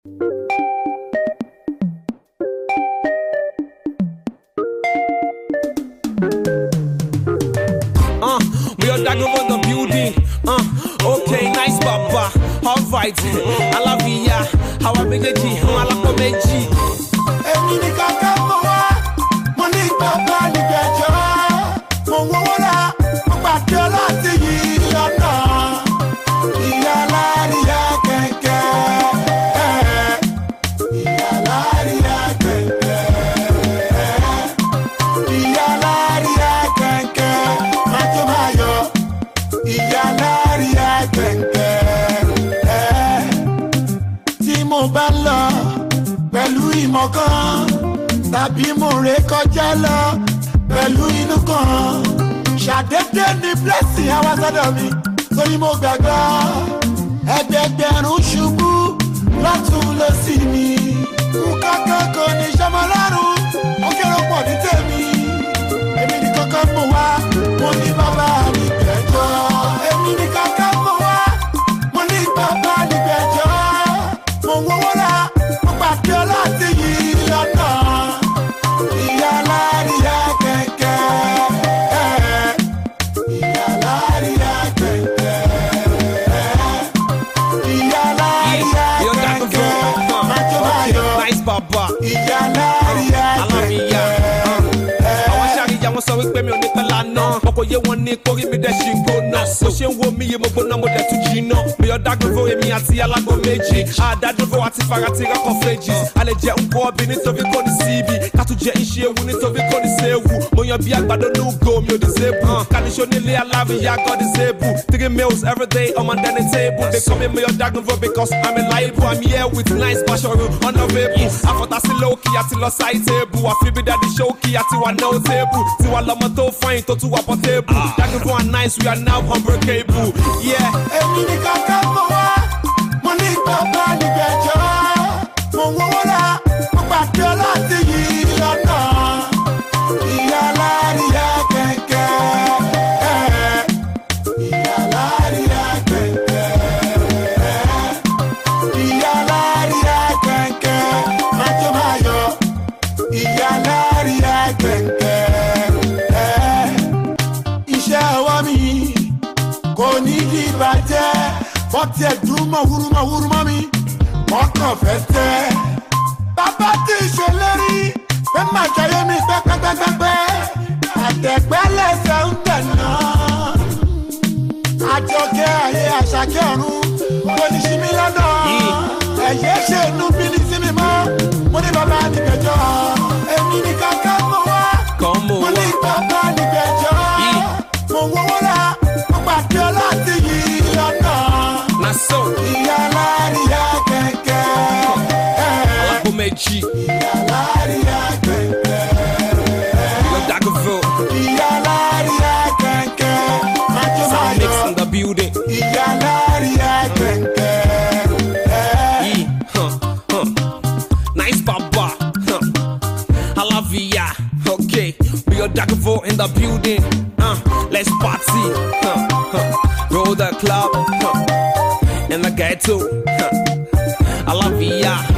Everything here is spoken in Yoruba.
Uh, we are dagging on the building. Uh, okay, nice papa. Alright, alábìyá, àwa méjèèjì, alápọ̀ méjì. èmi ní kankan mọ wá mo ní bàbá nígbẹjọ mo wọwọ la mo pàdé láti yí ọ̀nà ìyá láríyá kẹ̀kẹ́ ìyá láríyá kẹ̀kẹ́ ìyá láríyá kẹ̀kẹ́ máa tó máa yọ ìyá láríyá kẹ̀kẹ́ tí mo bá lọ pẹ̀lú ìmọ̀ kan tàbí mo ré kọjá lọ pẹ̀lú inú kan ṣàdédé ní blessing àwa sọ́dọ̀ mi torí mo gbàgbọ́ ẹgbẹgbẹ̀rún ṣubú lọ́tún ló sì mi kankan kò ní sọmọ lọ́rùn ó kéré pọ̀ ní tèmi èmi ní kankan mọ̀ wá mo ní bàbá mi gbẹ̀jọ́ èmi ní kankan mọ̀ wá mo ní bàbá mi gbẹ̀jọ́ mo wọ́wọ́ la mo pàdé láti yí lọ́nà ìyá láríyá kẹ̀kẹ́ ìyá láríyá kẹ̀kẹ́ ìyá láríyá We are dagging kẹ̀kẹ́ for. máa tó máa yọ Nice papa. ìyá láríyá alábìyá. kẹ̀kẹ́. àwọn aṣááríyá wọn sọ wípé mi ò ní pẹ́ lánà wọn kò yé wọn ní kórí mi dẹ̀ ṣì ń gbóná bó ṣe ń wo mi yé mo gbóná mo dẹ̀ tún jiná mi ò dágun fún èmi àti alágbó méjì àdádúró àti farati rọ́kọ̀ fèjì a lè jẹ nǹkan ọbẹ̀ nítorí kò ní síbi ká tún jẹ iṣẹ́ ewu nítorí kò ní séwu mo yan bí àgbàdo nugo mi ò dìsébù kàníṣó nílé alábìyá god dìsébù three meals every day on my dining table they call me mi ò dágun fún because i'm reliable i'm here with nice bashoro honourable àfọ̀tàsí lókì àti lọ sáì tébù àfibí dàdí ṣókì àti wà no table tiwa lọmọ tó fine tó tún wà portable dágun fún wa nice we are now unbreakable yeah. èmi ní kankan mọ̀ wá mo ní bàbá nígbẹ̀jọ́ mo wọ́wọ́ la mo pàdé láti yí lọ́nà ìyá láríyá kẹ̀kẹ́ ìyá láríyá kẹ̀kẹ́ ìyá láríyá kẹ̀kẹ́ máa tó máa yọ ìyá láríyá kẹ̀kẹ́ iṣẹ́ ọwọ́ mi kò ní di bàjẹ́ bọ́tí ẹ̀dùn mọ̀ wúrúmọ̀ wúrúmọ̀ mi wọ́n kàn fẹ́ tẹ́. bàbá tí ì ṣèlérí pé máa jayé mi pẹ́pẹ́pẹ́pẹ́ àtẹ̀gbẹ́ lẹ́sẹ̀ ń tẹ̀nà. àjọkẹ́ ayé àṣàkẹ́ ọ̀run kò ní ṣí mi lọ́nà. ẹ̀yẹ́ ṣe inú bí ní sí mi mọ́ mo ní bàbá nígbẹ̀jọ́ èmi ní kankan mọ́ wá Come on. mo ní bàbá nígbẹ̀jọ́ Yìí. mo wọ́wọ́ la mo pàdé láti yí lọ́nà na so ìyá láríyá kẹ̀kẹ́ alágbó méjì ìyá láríyá kẹ̀kẹ́ we are dagun for ìyá láríyá kẹ̀kẹ́ májò sound mix máyọ̀ in the building. ìyá láríyá kẹ̀kẹ́ Yeah, huh, huh. Nice papa, huh. I love ya. Okay, we are Dagavo in the building. Uh, let's party. Huh, huh. Roll the club. Huh. In the ghetto. Huh. I love ya.